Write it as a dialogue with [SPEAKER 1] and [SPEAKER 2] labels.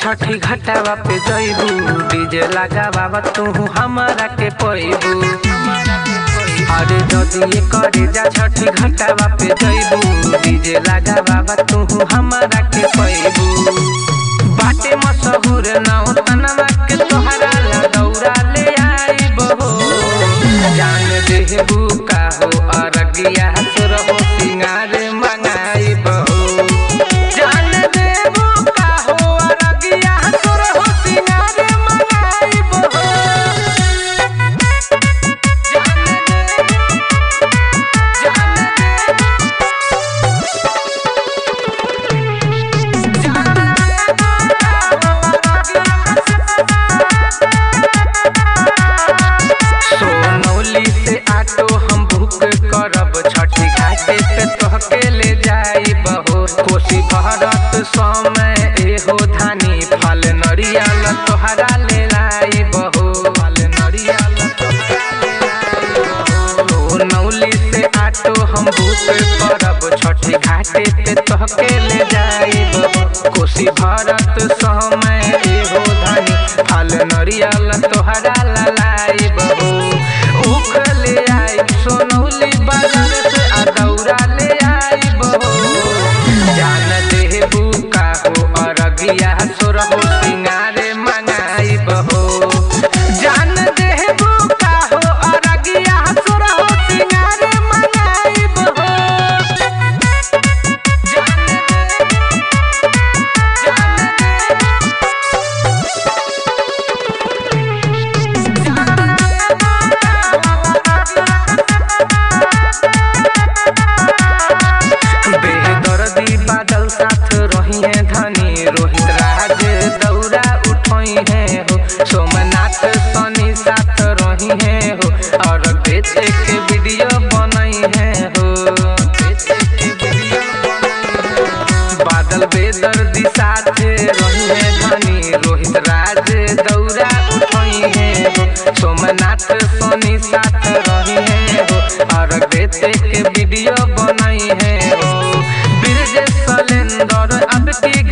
[SPEAKER 1] छठी घटावा पे जइबू डीजे लगावा तू हमारा के पैबू अरे जदी करे जा छठी घटावा पे जइबू डीजे लगावा तू हमारा के पैबू बाटे मशहूर नाव तनवा के तोहरा ला दौड़ा ले आइबो जान देहबू का हो अरगिया सुर हो सिंगार मंगाइबो जान देबू का हो अरगिया सुर हो सिंगार मंगाइबो जान देबू जान देबू सोनौली से ऑटो हम बुक करब छठी घाटे पे तोहके ले जाई बहो कोसी भरत समय एहो धानी फल नरियल तोहरा ले लाई बहो फल नरियल तोहरा ले लाई बहो सोनौली से ऑटो हम बुक करब छठी घाटे पे तोहके ले जाई बहो कोसी भरत समय एहो धानी फल नरियल तोहरा ला लाई बहो उख ले आई सोनौली बाजार से आ दौरा ले आई बहो जान देहबू का हो अरगिया सोर हो सिंगारे मंगाई बहो जान देहबू का हो अरगिया सोर हो सिंगारे मंगाई बहो जान देहबू जान देहबू बेदर्दी बादल साथ रही है धनी रोहित राज दौरा उठई है हो सोमनाथ सनी साथ रही है हो और बेचे के वीडियो बनई है हो बेचे के वीडियो बनई है। बादल बेदर्दी साथ रही है धनी रोहित राज दौरा उठई है हो सोमनाथ सनी साथ रही है हो और बेचे के वीडियो बनई है हो ब्रिजेश सलेंदर अब की